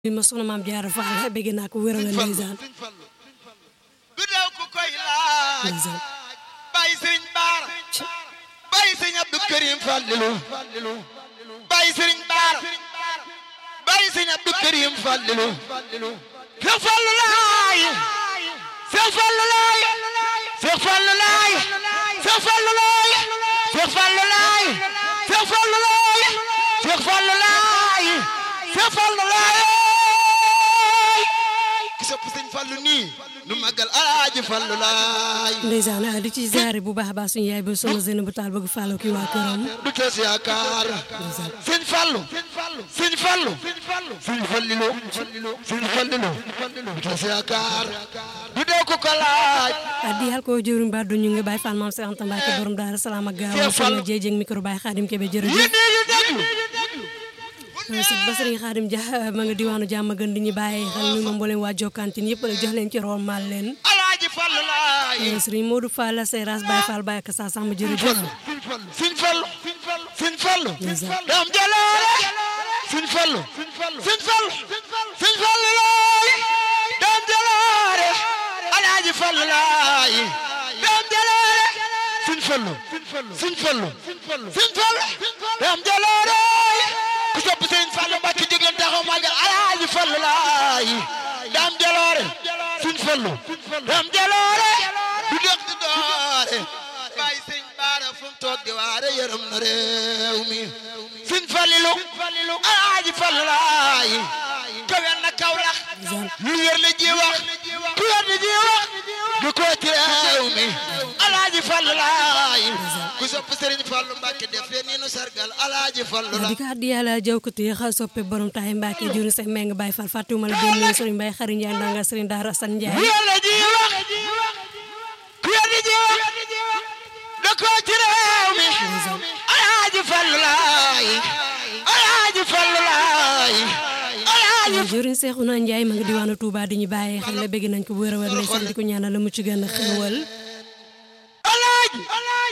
bi ma soxna maam Jaara Faal bëgg naa ko wér a wér ndeysaan du daw ku koy laaj ndeysaan bàyyi sëriñ Baara bàyyi sëriñ Abdou Karim Fallilu bàyyi sëriñ Baara bàyyi sëriñ Abdou Karim Fallilu Seex Fallu laay Seex Fallu laay Seex Fallu laay Seex Fallu laay Seex Fallu laay Seex Fallu laay Seex Fallu laay Seex Fallu laay ki sopp sëñ Fallu nii nu màggal alaaji Fallu laay ndeysaan ah di ci ziare bu baax a baax suñu yaay ba soxna Zeyna bu taal bëgg Fallu ki waa këram du tas yaakaar sëñ Fallu sëñ Fallu sëñ Fallilu sëñ Fallilu du tas yaakaar du dee ko ko laaj ah di yàlla ko jëwriñ ba du ñu ngi bàyyi Fall maam Seex Anta Mbàkke borom daara salaam ak gaaw soxna jéejéeg micro bàyyi Xaadim Kebe jërëjëf yéen ñu déglu si ba sëriñ Xaadim Dia ma nga diwaanu jàmm gën di ñu bàyyi xel ñu ma mbooleem waa Jokkantine yëpp rek jox leen ci rool maal leen alaaji Fallu laay sëriñ Modou Fall Seras Baye Fall Baye Kassa Samba jërëjëf sëñ Fallu sëñ Fallu Ndeysaan. dam jaloore sëñ Fallu sëñ Fallu sëñ Fallu laay dam jaloore alaaji Fallu laay dam jaloore sëñ Fallu sëñ Fallu sëñ Fallu dam jaloore ku sopp sëñ Fallu Mbàkke jóg leen taxaw magal alaaji Fallu laay dam jaloore sëñ Fallu dam jaloore du dëkk du doore bàyyi sëñ Baara fu mu toog di waare yërëm na réew mi sëñ Fallilu alaaji Fallu laay kawel na Kawlax lu wér la ji wax ku wér la ji wax du ko ci réew mi alaaji Fallu laay ku sopp Sëriñ Fallu Mbàkke def leen ni nu sargal alaaji Fallu di laay ko addi yàlla jaw ko téye xal soppe borom taay Mbàkke jëriñ sax meng Baye Fall fàttewuma la benn yoon sëriñ Baye Xari Njaay ndanga sëriñ Daara Asan ku Njaay wér la ji wax ku wér la ji wax du ko ci réew mi alaaji Fallu laay alaaji Fallu laay alaaji jëriñ Seexuna Njaay ma nga diwaanu Touba di ñu bàyyi xel la bëgg nañ ko bu wér a wér ndeysaan di ko ñaanal la mu ci gën a xéewal alaaji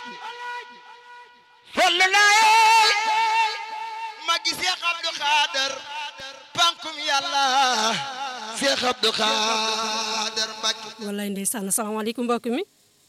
Fallu laay magi Seex Abdu Xaadar pankum yàlla Seex Abdu Xaadar Mbàkke wallaay ndeysaan asalaamaaleykum mbokk mi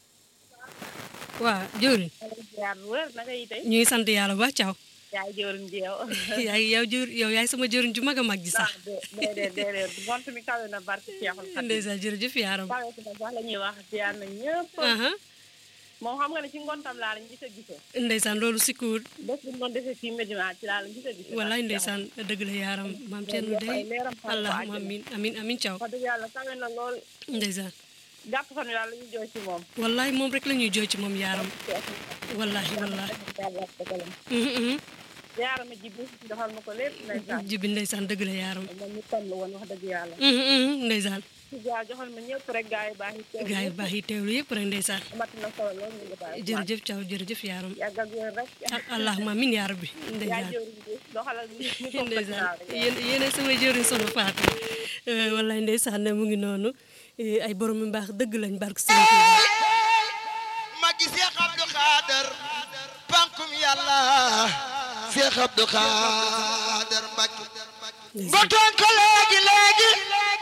waaw jëriñ jaar bu wér naka yi tey ñu ngi sant yàlla bu baax caaw yaay jëwriñ ji yow yaay yow jër yow yaay sama jëriñ ju mag a mag ji sax déedéet déedéet ngont mi kawe na barke Seexul Xadiim ndeysaan jërëjëf yaaram kawe na sax la ñuy wax ziar na ñëpp aha moom xam nga ne ci ngontam laa lañ gis a gisee ndeysaan loolu sikkuwut bés bu ñu doon defee fii Medina ci laa lañ gis a gisee wallaay ndeysaan dëgg la yaaram maam Thierno day allahumma amin amin amin caaw wax dëgg yàlla kawe na lool ndeysaan jàpp fan yàlla la ñuy jooy ci moom wallaay moom rek la ñuy jooy ci moom yaaram wallahi wallahi Mhm, mhm. ziar ma jibi defal ma ko lépp ndeysaan jibi ndeysaan dëgg la yaaram moom ñu toll woon wax dëgg yàlla Mhm, mhm, ndeysaan ci ziar joxal ma ñëpp rek gaa yi baax yi teew gaa yi baax yi teewlu yëpp rek ndeysaan amati na solo lool ñu ngi baax jërëjëf caaw jërëjëf yaaram yàgg ak wér rek Al- allahumma amin yaa rabbi yaa ndeysaan jëwriñ ji doxalal ñu ñu toog sa ndeysaan ginnaaw rek. yéen yéen sama jëriñ sono faatu wallaay ndeysaan mu ngi noonu Eh, ay borom yu baax dëgg lañ barke Sëriñ Tuuba magi Seex Abdu Xaadar pankum yàlla Seex Abdu Xaadar Mbàkke nga toon ko léegi léegi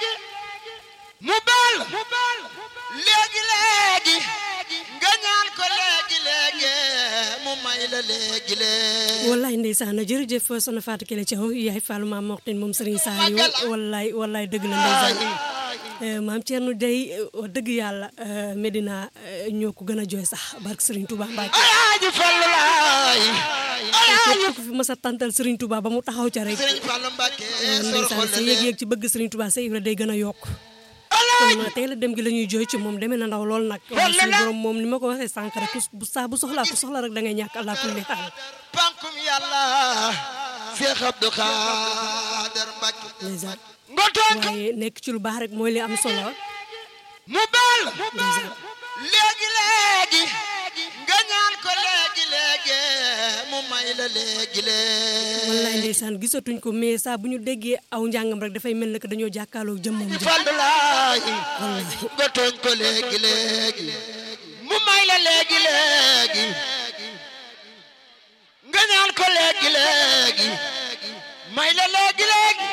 mu baal léegi léegi nga ñaan ko léegi léegi mu may la léegi léegi wallaay ndeysaan jërëjëf sono faatu Kelle Thiaw yaay Fallou maam Moxtin moom Serigne Saliou wallaay wallaay dëgg la ndeysaan Eh, maam Thierno day eh, wax dëgg yàlla eh, Medina eh, ñoo ko gën a jooy sax barke Serigne Touba Mbacke alaaji Fallu laay alaaji képp ku fi mës a tantal Serigne Touba ba mu taxaw ca rek Sëriñ Fallu Mbàkke eh, sor ndeysaan xol sa yëg-yëg ci bëgg Serigne Touba sa Ibra day gën a yokk alaaji kon tey la dem gi la ñuy jooy ci moom demee na ndaw lool nag waaye suñu borom moom ni ma ko waxee sànq rek ku bu saa bu soxlaa ku soxla rek da ngay ñàkk allah kulli xaal pankum yàlla Seex Abdu Xaadar Mbàkke ndeysaan nga toon ko waaye nekk ci lu baax rek mooy li am solo mu baal ndeysaan léegi léegi nga ñaan ko léegi léegi mu may la léegi léegi wallaay ndeysaan gisatuñ ko mais saa bu ñu déggee aw njàngam rek dafay mel ne que dañoo jàkkaarloo jëmmam ji Fallu laay wallaay nga tooñ ko léegi léegi mu may la léegi léegi nga ñaan ko léegi léegi may la léegi léegi